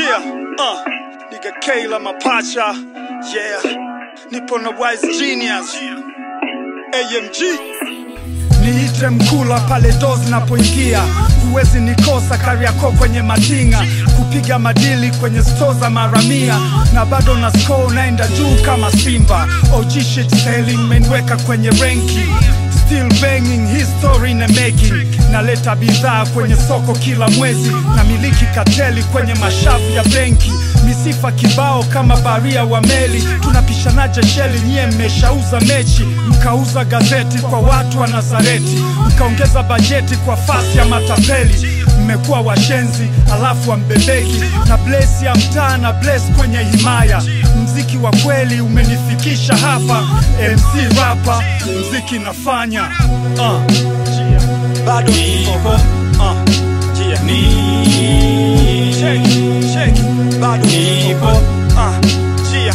Yeah, uh, nigga Kayla Mapacha, yeah, nipo na wise genius, AMG. Niite mkula pale dozi napoingia, huwezi nikosa Kariakoo kwenye matinga, kupiga madili kwenye sto za maramia, na bado na score naenda juu kama Simba. OG shit selling menweka kwenye renki Still banging history in the making naleta bidhaa kwenye soko kila mwezi na miliki kateli kwenye mashavu ya benki misifa kibao kama baria wa meli tunapishanaje sheli nyie mmeshauza mechi mkauza gazeti kwa watu wa nazareti mkaongeza bajeti kwa fasi ya matapeli mmekuwa washenzi alafu wambebeki na blesi ya mtaa na bless kwenye himaya mziki wa kweli umenifikisha hapa mc rapa mziki nafanya uh. bado nipo uh. yeah. ni shake, shake. bado nipo uh. yeah.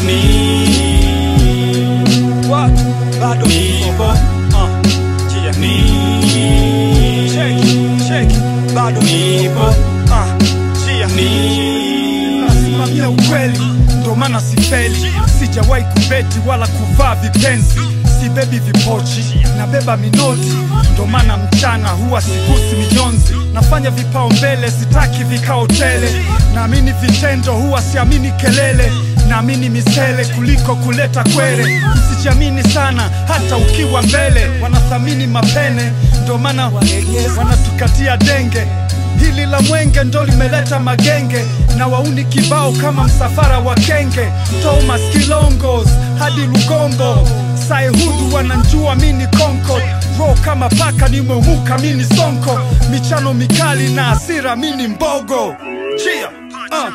ni what bado nipo uh. yeah. ni shake, shake. bado nipo uh. yeah. ni nasimamia ukweli ndo maana sifeli sijawahi kubeti wala kuvaa vipenzi sibebi vipochi nabeba minoti ndo maana mchana huwa sigusi minyonzi nafanya vipao mbele sitaki vikao tele naamini vitendo huwa siamini kelele naamini misele kuliko kuleta kwere msijiamini sana hata ukiwa mbele wanathamini mapene ndo maana wanatukatia denge hili la mwenge ndo limeleta magenge na wauni kibao kama msafara wa kenge Thomas Kilongos hadi Lugombo Saihudu wananjua mini Concord ro kama paka nimeumuka mini sonko michano mikali na asira mini mbogo Chia, uh.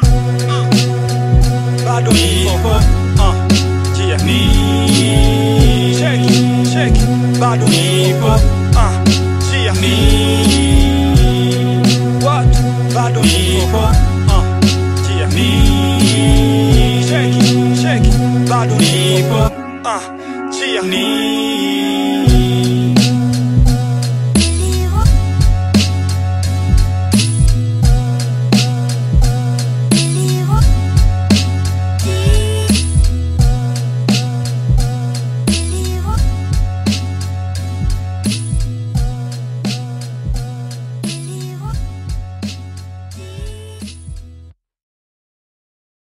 bado nipo uh. Chia, ni Shake, shake. bado nipo uh. Chia, ni what bado nipo uh. Chia, ni Shake, shake. bado nipo uh. Chia, ni